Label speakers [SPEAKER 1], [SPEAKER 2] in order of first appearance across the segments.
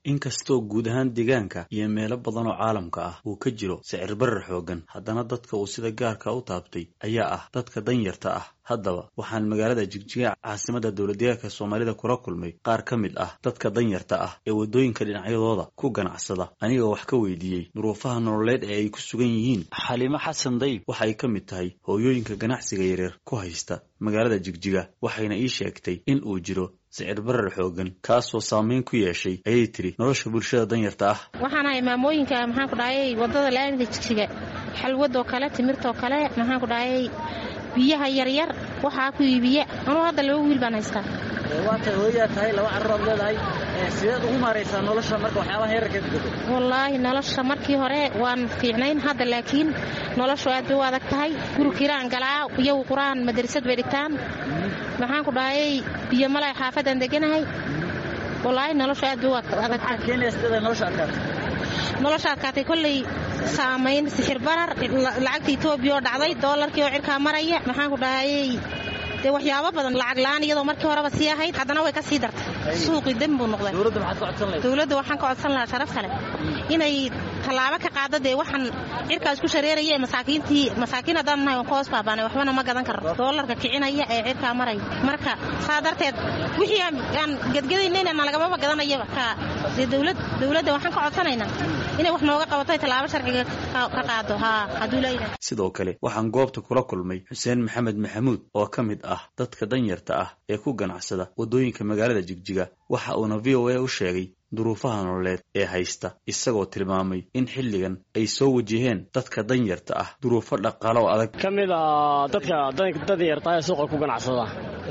[SPEAKER 1] inkastoo guud ahaan deegaanka iyo meelo badan oo caalamka ah uu ka jiro sicir barar xoogan haddana dadka uu sida gaarka u taabtay ayaa ah dadka danyarta ah haddaba waxaan magaalada jigjiga caasimada dowladdeegaanka soomaalida kula kulmay qaar ka mid ah dadka danyarta ah ee waddooyinka dhinacyadooda ku ganacsada anigoo wax ka weydiiyey duruufaha nololeed ee ay ku sugan yihiin xaliimo xasan dayb waxay ka mid tahay hooyooyinka ganacsiga yaryar ku haysta magaalada jigjiga waxayna ii sheegtay in uu jiro sicir barar xoogan kaasoo saameyn ku yeeshay ayay tiri nolosha bulshada danyarta ah
[SPEAKER 2] waxaan ahay maamooyinka maxaan ku dhahayay waddada laamida jigjiga xalwadoo kale timirtoo kale maxaan ku dhahayay biyaha yaryar waxaa ku iibiya anuu hadda laba wiil baan haystaa
[SPEAKER 3] waatay hooyaa tahay laba carruuraad leedahay sideed ugu maaraysaa nolosha marka waxyaabaha yararkeed gado
[SPEAKER 2] wallaahi nolosha markii hore waan fiicnayn hadda laakiin noloshu aad bay u adag tahay guri kiraan galaa iyagu qur-aan madrasad bay dhigtaan maxaan ku dhahayay biyo malay xaafadaan deganahay wallaahi noloshu aad bay u adagtahay nolosha adkaatay kolley saamayn sixir barar lacagta etoobiya oo dhacday doolarkii oo cirkaa maraya maxaan ku dhahayay dee waxyaabo badan lacag la-aan iyadoo markii horeba sii ahayd haddana way ka sii dartay suuqii dem buu noqday dowladda waxaan ka codsan lahaa sharaf kale inay tallaabo ka qaado dee waxaan cirkaas ku shareeraya ee masaakiintii masaakiin haddaan nahay waan ka hoos baabaanay waxbana ma gadan karno doolarka kicinaya ee cirkaa maraya marka saa darteed wixii aan gedgadaynayna nalagamaba gadanayaba ka dee dowlad dowladda waxaan ka codsanaynaa inay wax nooga qabato tallaabo sharciga ka qaado haa hadduu leeyahay
[SPEAKER 1] sidoo kale waxaan goobta kula kulmay xuseen maxamed maxamuud oo ka mid ah dadka danyarta ah ee ku ganacsada waddooyinka magaalada jigjiga waxa uuna v o a u sheegay duruufaha nololeed ee haysta isagoo tilmaamay in xilligan ay soo wajaheen dadka danyarta ah duruufo dhaqaalo oo adag
[SPEAKER 4] ka mid a dadka danyarta ee suuqa ku ganacsada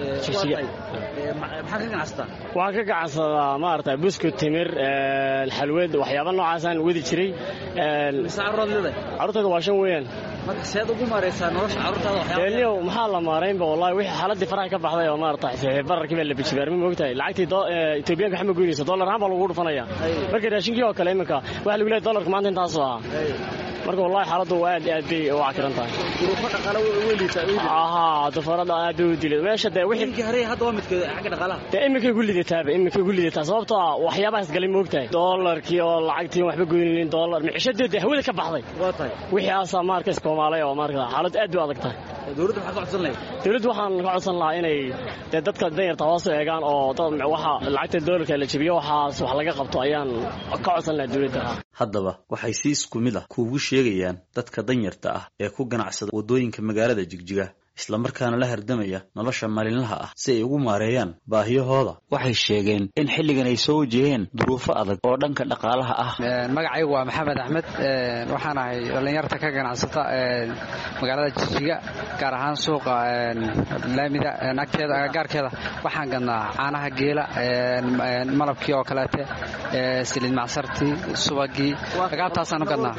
[SPEAKER 3] maxaa ka ganacsataa
[SPEAKER 4] waxaan ka ganacsadaa maarata buskut timir xalwad waxyaaba noocaasaan wadi jiray
[SPEAKER 3] mise carruuraad leedahay
[SPEAKER 4] carruurtayda waa shan weeyaan
[SPEAKER 3] marka seed ugu maaraysaa nolosha carruurtaada
[SPEAKER 4] waxyaabaniyow maxaa la maaraynba wallahi wixii xaaladii faraha ka baxday oo maarata bararkii baa la bijibaarma moogtahay lacagtii etoobiyaanka waxma goynaysa dollar ahaan baa lagu dhufanaya marka raashinkii oo kale iminka waxa lagu leeyahay dollarka maanta intaasoo ahaa marka wallahi xaaladdu aad aad bay u cakiran tahay
[SPEAKER 3] duruufo dhaqaale way liitaa
[SPEAKER 4] ahaa dufarada aad bay u dilay meesha dee wixii
[SPEAKER 3] inkii hore hadda waa midka xagga dhaqaalaha
[SPEAKER 4] dee iminkay ku lidataaba iminkay ku lidataa sababtoo ah waxyaabahaas galay moogtahay dollarkii oo lacagtii waxba goynaynin dollar micishadii dee hawada ka baxday
[SPEAKER 3] waa tahay
[SPEAKER 4] wixii aasaa maarka iskoomaalay oo maarka xaalad aad bay u adag tahay
[SPEAKER 3] dowladda maxaad ka codsan lahayd
[SPEAKER 4] dowladdu waxaan ka codsan lahaa inay dee dadka danyarta hoos u eegaan oo waxa lacagta doolarka la jebiyo waxaas wax laga qabto ayaan ka codsan lahaa dowladda
[SPEAKER 1] haddaba waxay si isku mid ah kuugu sheegayaan dadka danyarta ah ee ku ganacsada waddooyinka magaalada jigjiga islamarkaana la hardamaya nolosha maalinlaha ah si ay ugu maareeyaan baahiyahooda waxay sheegeen in xilligan ay soo wajaheen duruufo adag oo dhanka dhaqaalaha ah
[SPEAKER 5] magacaygu waa maxamed axmed waxaan ahay dhallinyarta ka ganacsata magaalada jigjiga gaar ahaan suuqa laamida agteeda agagaarkeeda waxaan gadnaa caanaha geela malabkii oo kaleete siliid macsartii subagii agaabtaasaan u gadnaa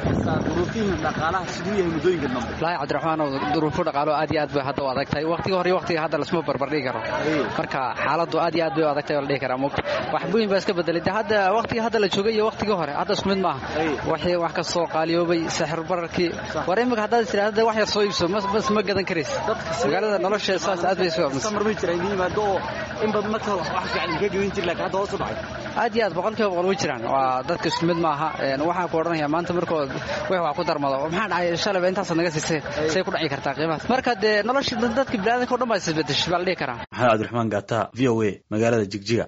[SPEAKER 5] wallaahi cabdiraxmaan duruufo dhaqaalo aad iyo aad bay hadda u adag tahay waqtiga hore iyo waqtiga hadda lasma barbardhigi karo marka xaaladdu aad iyo aad bay u adag tahay oo la dhihi karaa mugta wax weyn baa iska bedelay de hadda waqtiga hadda la joogay iyo waqtigii hore hadda isku mid maaha waxii wax kastoo qaaliyoobay sixir bararkii war imika haddaad tidhaahda wax yar soo iibso bas ma gadan karaysa magaalada nolosha saas aad bay aad iyo aad boqolkiiba boqol way jiraan waa dadka isku mid maaha waxaan ku odhanaya maanta markood wix wax ku darmado maxaa dhacay shalayba intaasaad naga siisay say ku dhaci kartaa qiimahaas marka dee nolosha dadka biniadanka o dhan baa isbedeshay baa la dhihi karaa
[SPEAKER 1] maxamed cabdiraxmaan gaataha v o a magaalada jigjiga